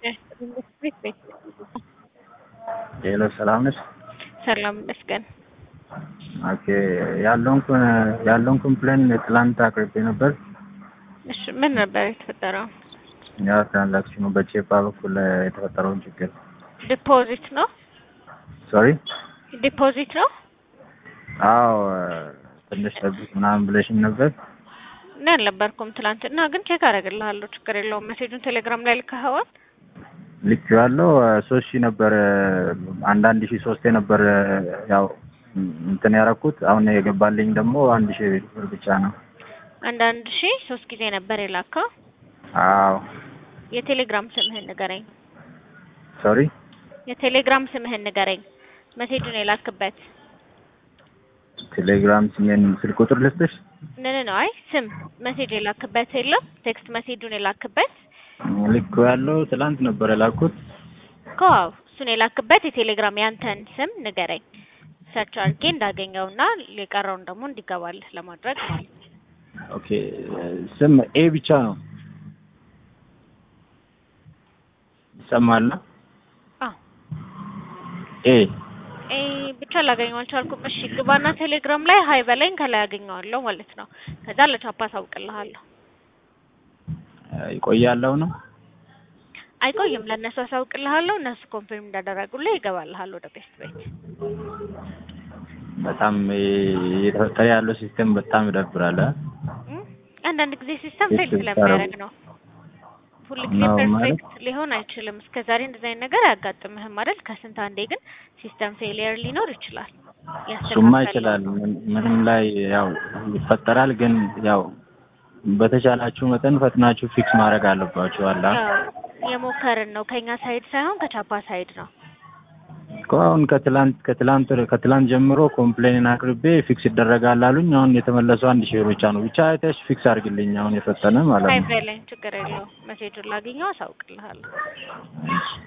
ሄሎ ሰላም ነሽ? ሰላም ይመስገን። ኦኬ ያለውን ያለውን ኮምፕሌን ትላንት አቅርቤ ነበር። እሺ ምን ነበር የተፈጠረው? ያ ትራንዛክሽኑ በቼፓ በኩል የተፈጠረውን ችግር ዲፖዚት ነው ሶሪ። ዲፖዚት ነው። አዎ ትንሽ ጠብቅ ምናምን ብለሽኝ ነበር። እኔ አልነበርኩም ትላንትና፣ ግን ቼክ አደርግልሃለሁ። ችግር የለውም። ሜሴጁን ቴሌግራም ላይ ልከኸዋል? ልክ ያለው ሶስት ሺህ ነበር አንዳንድ ሺህ ሶስቴ ነበር ያው እንትን ያደረኩት። አሁን የገባልኝ ደግሞ አንድ ሺህ ብር ብቻ ነው። አንዳንድ ሺህ ሶስት ጊዜ ነበር የላከው። አዎ የቴሌግራም ስምህን ንገረኝ። ሶሪ የቴሌግራም ስምህን ንገረኝ። ሜሴጁን የላክበት ቴሌግራም ስሜን ስልክ ቁጥር ልስጥሽ? ንን ነው። አይ ስም ሜሴጅ የላክበት የለም። ቴክስት ሜሴጁን የላክበት ልክ ያለው ትላንት ነበር የላኩት። ከዋው እሱን የላክበት የቴሌግራም ያንተን ስም ንገረኝ። ሰርች አድርጌ እንዳገኘውና የቀረውን ደግሞ እንዲገባልህ ለማድረግ ማለት ነው። ኦኬ ስም ኤ ብቻ ነው ይሰማል? አዎ ኤ ኤ ብቻ ላገኘው አልቻልኩም። እሺ ግባና ቴሌግራም ላይ ሀይ በለኝ ከላይ አገኘዋለሁ ማለት ነው። ከዛ ለቻፓ አሳውቅልሃለሁ። ይቆያለሁ ነው አይቆይም፣ ለእነሱ አሳውቅልሃለሁ። እነሱ ኮንፊርም እንዳደረጉልህ ይገባልሃል ወደ ቤስት ቤት። በጣም እየተፈጠረ ያለው ሲስተም በጣም ይደብራል። እም? አንዳንድ ጊዜ ሲስተም ፌል ቤት ስለሚያደርግ ነው። ሁል ጊዜ ነው ማለት? ፐርፌክት ሊሆን አይችልም። እስከ ዛሬ እንደዚህ አይነት ነገር አያጋጥምህም አይደል? ከስንት አንዴ ግን ሲስተም ፌሊየር ሊኖር ይችላል። እሱማ ያስተካክላል። ይችላል። ምን- ምንም ላይ ያው ይፈጠራል። ግን ያው በተቻላችሁ መጠን ፈጥናችሁ ፊክስ ማድረግ አለባችሁ። አላ ያው የሞከርን ነው ከኛ ሳይድ ሳይሆን ከቻፓ ሳይድ ነው። እኮ አሁን ከትላንት ከትላንት ከትላንት ጀምሮ ኮምፕሌንን አቅርቤ ፊክስ ይደረጋል አሉኝ። አሁን የተመለሰው አንድ ሺህ ብር ብቻ ነው። ብቻ አይተሽ ፊክስ አድርግልኝ አሁን የፈጠነ ማለት ሀይ ነው። በለኝ ችግር የለውም። መሴጁን ላገኘው አሳውቅልሃለሁ። እሺ።